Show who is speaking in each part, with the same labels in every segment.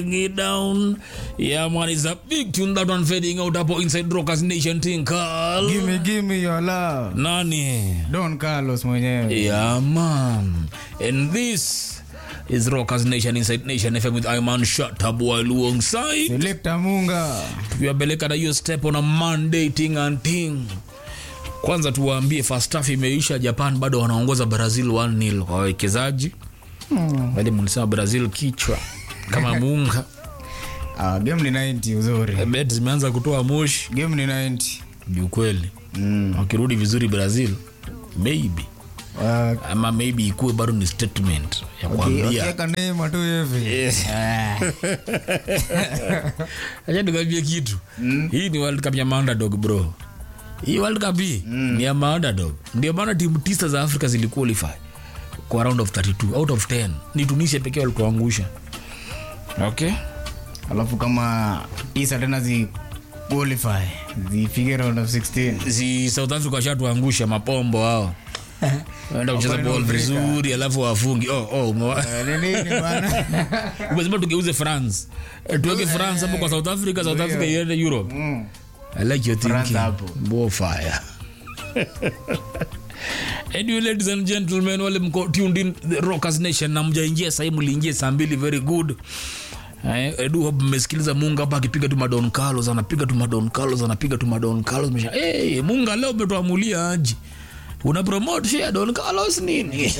Speaker 1: it down. Yeah, man, it's a big tune that one fading out up inside Rockers Nation thing called
Speaker 2: Gimme, gimme your love.
Speaker 1: Nani.
Speaker 2: Don Carlos mwenyewe.
Speaker 1: Yeah, man. And this is Rockers Nation inside Nation FM with Iman Shatab while alongside.
Speaker 2: Selector Munga.
Speaker 1: Tukiwapeleka na hiyo step on a Monday thing and thing. Kwanza tuwaambie first half imeisha, Japan bado wanaongoza Brazil 1-0 kwa wawekezaji.
Speaker 2: Hmm.
Speaker 1: Bali mlisema Brazil kichwa kama munga.
Speaker 2: Ah, game ni 90 uzuri.
Speaker 1: Bet zimeanza kutoa moshi
Speaker 2: Game ni 90.
Speaker 1: juu kweli.
Speaker 2: Mm.
Speaker 1: Wakirudi vizuri Brazil maybe
Speaker 2: Ah,
Speaker 1: ama maybe ikuwe bado ni statement ya
Speaker 2: waki-
Speaker 1: kuambia
Speaker 2: wakiweka Neymar tu hivi. Ah.
Speaker 1: acha nikwambie kitu hii ni world cup ya maunderdog bro hii world cup hii ni ya maunderdog ndio maana timu tisa za africa ziliqualify kwa round of 32 out of 10 ni tunisia pekee walituangusha okay
Speaker 2: Alafu kama tisa tena zi qualify zifike round of 16.
Speaker 1: si south africa washatuangusha mapombo hao enda kucheza
Speaker 2: Wapande
Speaker 1: ball
Speaker 2: Afrika.
Speaker 1: vizuri alafu wafungi oh, oh, umewa-
Speaker 2: Eh, ni nini bwana?
Speaker 1: umesema tugeuze france Eh, tuweke france hapo kwa south africa south africa iende europe
Speaker 2: Mm.
Speaker 1: I like your
Speaker 2: France
Speaker 1: thinking.
Speaker 2: hapo.
Speaker 1: Bo fire. anyway, ladies and gentlemen, wale mko tuned in the Rockers Nation na mjaingia sahii, mliingia saa mbili, very good. Eh, Edu hope mmesikiliza Munga hapa akipiga tu madon Carlos, anapiga tu madon Carlos, anapiga tu madon Carlos. Mesha, hey, Munga leo umetuamulia aje? Una promote share Don Carlos nini?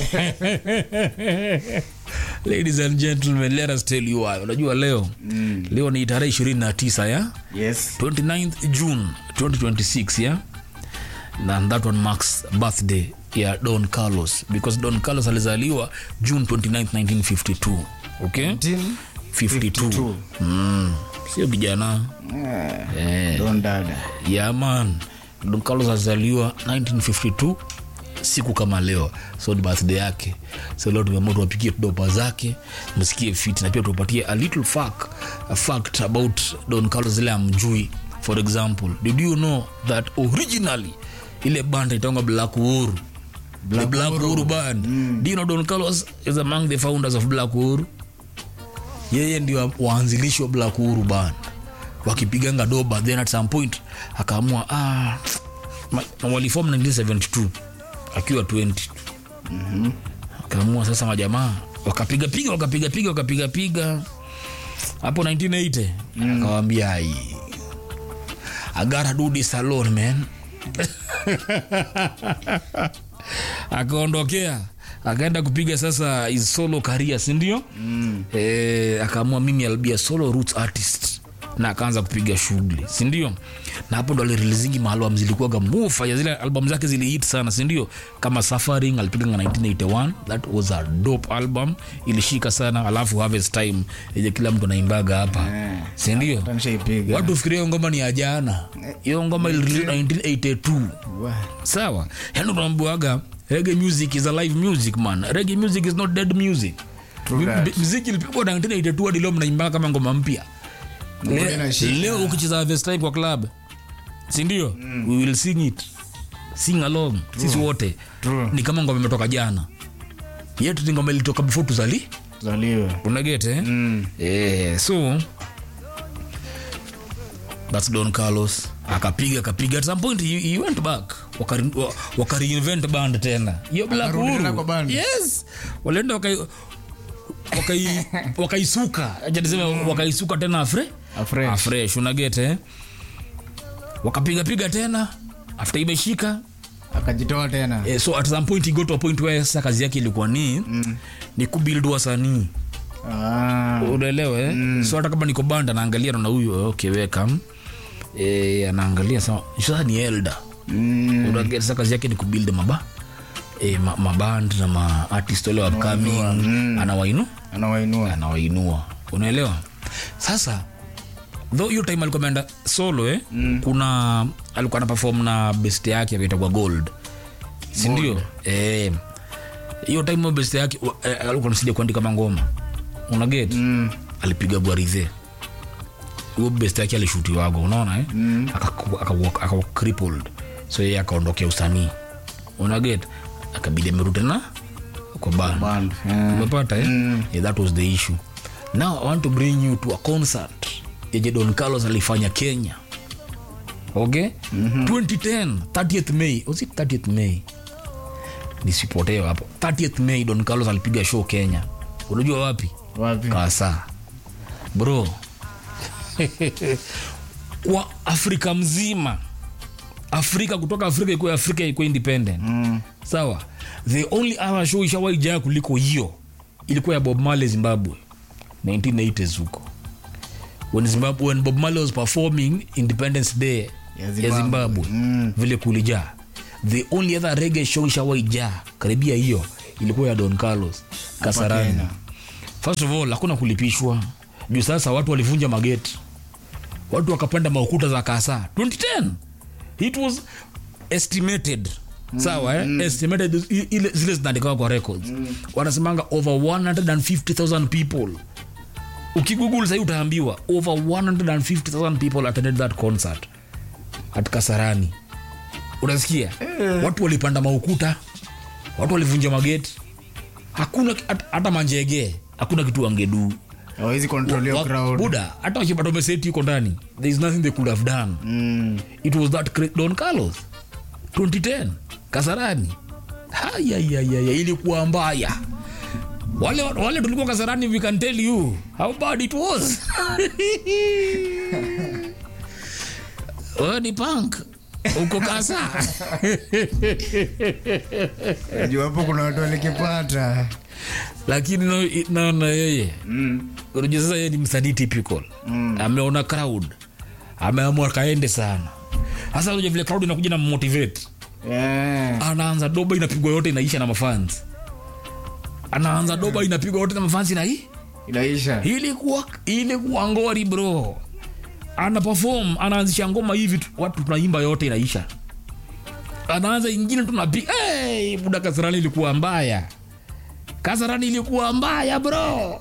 Speaker 1: Ladies and gentlemen, let us tell you why. Unajua leo mm. leo ni tarehe 29 ya
Speaker 2: Yes.
Speaker 1: 29th June 2026 yeah and that one marks birthday ya Don Carlos because Don Carlos alizaliwa June 29th 1952 okay
Speaker 2: 19.
Speaker 1: 52 mm. sio vijana
Speaker 2: Eh,
Speaker 1: eh,
Speaker 2: Don dada.
Speaker 1: yeah man Don Carlos alizaliwa 1952 siku kama leo so ni birthday yake so leo tumeamua tuwapikie dopa zake msikie fit na pia tuwapatie a little fact, a fact about Don Carlos ile amjui for example did you know that originally ile band itaonga Black Uhuru Black, Black Uhuru band do you know Don Carlos is among the founders of Black Uhuru yeye ndio waanzilishi wa Black Uhuru band wakipiganga doba then at some point akaamua ah, ma- walifom 1972 akiwa 20 mm-hmm. akaamua sasa majamaa wakapiga piga wakapiga piga wakapiga piga hapo 1980 mm. akawambia ai I gotta do this alone man akaondokea akaenda kupiga sasa his solo career sindio mm. e, akaamua mimi I'll be a solo roots artist na akaanza kupiga shughuli sindio na hapo ndo alirilizingi maalbum zilikuwaga mufa ya zile album zake zilihit sana sindio kama suffering alipiganga 1981 that was a dope album ilishika sana alafu harvest time yenye kila mtu anaimbaga hapa
Speaker 2: Eh.
Speaker 1: sindio
Speaker 2: Hata nishaipiga.
Speaker 1: watu fikiria hiyo ngoma ni ya jana hiyo ngoma ilirelease 1982
Speaker 2: Wa-
Speaker 1: sawa yani unaambiwaga reggae music is a live music man reggae music is not dead music
Speaker 2: True that.
Speaker 1: M- muziki ilipigwa 1982 hadi leo mnaimba kama ngoma mpya
Speaker 2: Ngoma
Speaker 1: Le-
Speaker 2: inashika.
Speaker 1: leo ukicheza harvest time kwa club sindio mm. we will sing it sing along sisi wote
Speaker 2: True.
Speaker 1: ni kama ngoma imetoka jana yetu ni ngoma ilitoka before tuzali
Speaker 2: Zaliwe.
Speaker 1: unagete eh?
Speaker 2: Mm.
Speaker 1: Eh, so that's don carlos akapiga akapiga at some point he, he went back wakari- wa- wakareinvent band tena hiyo black
Speaker 2: Akarudi tena
Speaker 1: Uhuru.
Speaker 2: kwa band.
Speaker 1: yes walienda wakai- wakai- wakaisuka acha niseme wakaisuka tena afre
Speaker 2: Afresh.
Speaker 1: afresh unagete eh? wakapigapiga tena after imeshika
Speaker 2: Akajitoa tena.
Speaker 1: eh, so at some point he got to a point where sasa kazi yake ilikuwa ni mm. ni kubuild wasanii
Speaker 2: Ah.
Speaker 1: unaelewa eh? mm. so hata kama niko banda naangalia naona huyu okay welcome eh, anaangalia sa- sasa ni elder
Speaker 2: Mm.
Speaker 1: Unaget, sasa kazi yake ni kubuild maba eh, ma, maband na maartist wale upcoming anawainu
Speaker 2: Anawainua.
Speaker 1: anawainua unaelewa sasa though hiyo time alikuwa ameenda solo eh? mm. kuna alikuwa na perform na best yake akaitagwa gold sindio Eh, hiyo time hiyo best yake wa- eh, alikuwa nasaidia kuandika mangoma unaget
Speaker 2: Mm.
Speaker 1: alipiga gwaridhe huyo best yake alishutiwago unaona eh? mm. akawa crippled so yeye akaondokea usanii unaget akabidi amerudi tena kwa band
Speaker 2: Band. Eh.
Speaker 1: umepata eh?
Speaker 2: Mm.
Speaker 1: yeah, that was the issue now i want to bring you to a concert yenye don carlos alifanya kenya okay mm-hmm. 2010 30th may was it 30th may nisipotewa hapo 30th may don carlos alipiga show kenya unajua wapi
Speaker 2: wapi
Speaker 1: kasa bro kwa afrika mzima afrika kutoka afrika ikuwe afrika ikuwe independent
Speaker 2: mm.
Speaker 1: sawa the only other show ishawaijaa kuliko hiyo ilikuwa ya bob marley zimbabwe 1980s huko when, zimbabwe, when bob marley was performing independence day
Speaker 2: Ya
Speaker 1: ya
Speaker 2: Zimbabwe.
Speaker 1: zimbabwe
Speaker 2: Mm.
Speaker 1: vile kulijaa the only other rege show ishawaijaa karibia hiyo ilikuwa ya don carlos kasarani
Speaker 2: Kenya.
Speaker 1: first of all hakuna kulipishwa juu sasa watu walivunja mageti watu wakapanda maukuta za kasa 2010 it was estimated sawa eh? estimated i- ile zile zinaandikawa kwa records wanasemanga over 150000 people ukigoogle sahii utaambiwa over 150000 people attended that concert at kasarani unasikia watu walipanda maukuta watu walivunja mageti hakuna hata- hata manjege hakuna kitu wangeduu
Speaker 2: hawezi control your
Speaker 1: Wa-
Speaker 2: crowd
Speaker 1: buda hata wakipata umeseti yuko ndani there is nothing they could have done
Speaker 2: mm.
Speaker 1: it was that cra- don carlos 2010 kasarani hayayayaya ilikuwa mbaya wale, wale tulikuwa kasarani we can tell you how bad it was Wewe ni punk uko kasa
Speaker 2: juu hapo kuna watu walikipata
Speaker 1: lakini no- naona yeye
Speaker 2: mm.
Speaker 1: unajua sasa yeye ni msanii typical mm. ameona crowd ameamua kaende sana hasa unajua vile crowd inakuja na motivate
Speaker 2: yeah.
Speaker 1: anaanza doba inapigwa yote inaisha na mafans anaanza doba inapigwa yote na mafans na hii
Speaker 2: inaisha
Speaker 1: ilikuwa ilikuwa ngori bro ana perform anaanzisha ngoma hivi tu- watu tunaimba yote inaisha anaanza ingine tunapiga hey, buda kasarani ilikuwa mbaya kasarani ilikuwa mbaya bro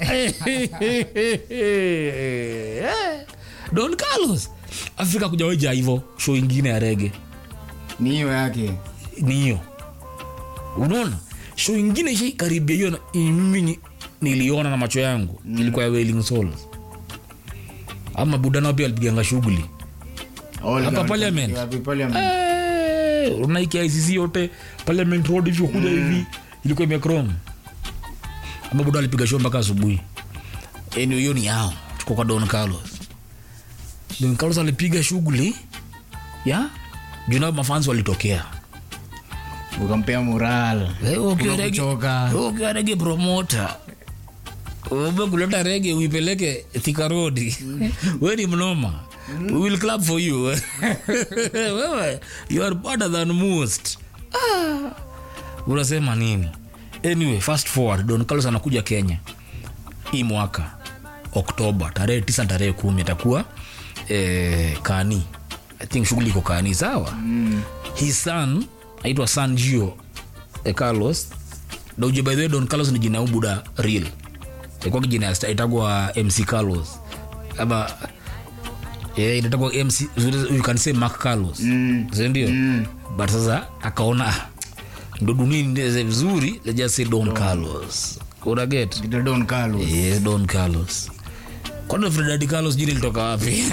Speaker 1: don carlos afrika kujaweja hivo show ingine ya rege
Speaker 2: ni hiyo yake
Speaker 1: ni hiyo unaona show ingine ishaikaribia hiyo na- mimi ni- niliona na macho yangu mm. ilikuwa ya wailing souls ama budana pia alipiganga shughuli
Speaker 2: All
Speaker 1: Hapa
Speaker 2: the-
Speaker 1: parliament.
Speaker 2: wapi parliament
Speaker 1: Eh, unaiki ICC yote parliament road hivi kuja hivi ilikuwa imekrom ama buda alipiga show mpaka asubuhi yani hiyo ni yao tuko kwa don carlos don carlos alipiga shughuli ya junao mafansi walitokea
Speaker 2: ukampea moral
Speaker 1: Wewe ukiwa rege-
Speaker 2: kuchoka
Speaker 1: wewe ukiwa rege promota ube kuleta rege uipeleke thika rodi we ni mnoma we will clap for you wewe you are better than most ah. unasema nini anyway fast forward don carlos anakuja kenya hii mwaka oktoba tarehe tisa tarehe kumi atakuwa eh, kani i think shughuli iko kani sawa mm. his son aitwa san gio eh, carlos douje by the way don carlos ni jina ya ubuda real ilikuwa kijina ya sta- itagwa mc carlos ama yeah, inatagwa mc you can say mark carlos
Speaker 2: Mm.
Speaker 1: sindio mm. but sasa akaona ah, ndo dunia ndeze vizuri let's just say don carlos unaget
Speaker 2: Peter Don Carlos
Speaker 1: yes don carlos kwani fredadi carlos jini litoka wapi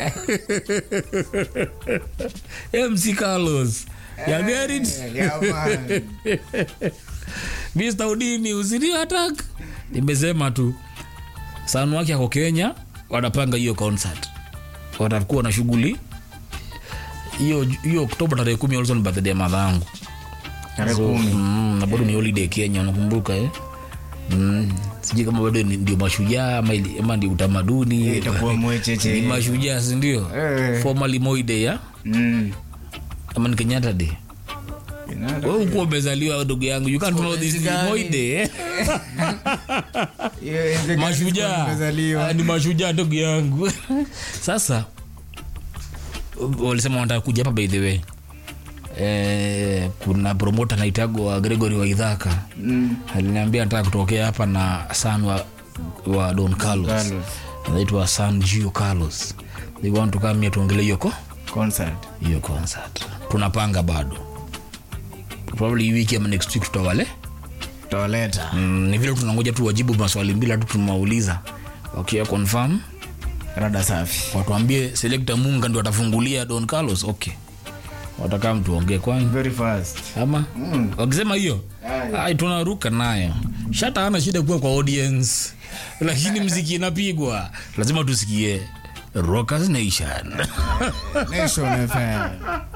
Speaker 1: mc carlos ya gerit
Speaker 2: Yeah, man.
Speaker 1: mr udini usidio atak nimesema tu sanu wake ako kenya wanapanga hiyo concert watakuwa na shughuli hiyo hiyo oktoba tarehe kumi also ni birthday ya madha yangu
Speaker 2: Tarehe
Speaker 1: So,
Speaker 2: kumi.
Speaker 1: mm, na bado ni holiday kenya unakumbuka eh? mm. sijui kama bado ni- ndio mashujaa ama, ili- ama ndio utamaduni
Speaker 2: Eh, itakuwa
Speaker 1: ni
Speaker 2: mwecheche
Speaker 1: mashujaa sindio
Speaker 2: Eh.
Speaker 1: formally moide ya
Speaker 2: Mm.
Speaker 1: ama ni kenyatta day
Speaker 2: Inada.
Speaker 1: we ukuwa umezaliwa ndugu yangu you can't know this
Speaker 2: Gani?
Speaker 1: moide eh?
Speaker 2: Hiyo enzi gani
Speaker 1: mashujaa
Speaker 2: nimezaliwa?
Speaker 1: Ah, ni mashujaa ndugu yangu sasa walisema wanataka kuja hapa by the way eh, kuna promota naitagwa gregory waidhaka
Speaker 2: Mm.
Speaker 1: aliniambia nataka kutokea hapa na san wa, wa don carlos
Speaker 2: Carlos.
Speaker 1: anaitwa san gio carlos they want to come here tuongele hiyo ko
Speaker 2: Concert.
Speaker 1: hiyo concert tunapanga bado probably hii wiki ama next week tutawale
Speaker 2: Tutawaleta.
Speaker 1: mm, ni vile tunangoja tu wajibu maswali mbili tu tumauliza wakia confirm
Speaker 2: rada safi
Speaker 1: watuambie selekta munga ndio atafungulia don carlos okay watakaa mtuongee kwani
Speaker 2: very fast
Speaker 1: ama wakisema hiyo
Speaker 2: Aye.
Speaker 1: ai tunaruka nayo shata ana shida kuwa kwa audience lakini mziki inapigwa lazima tusikie rockers nation
Speaker 2: nation fm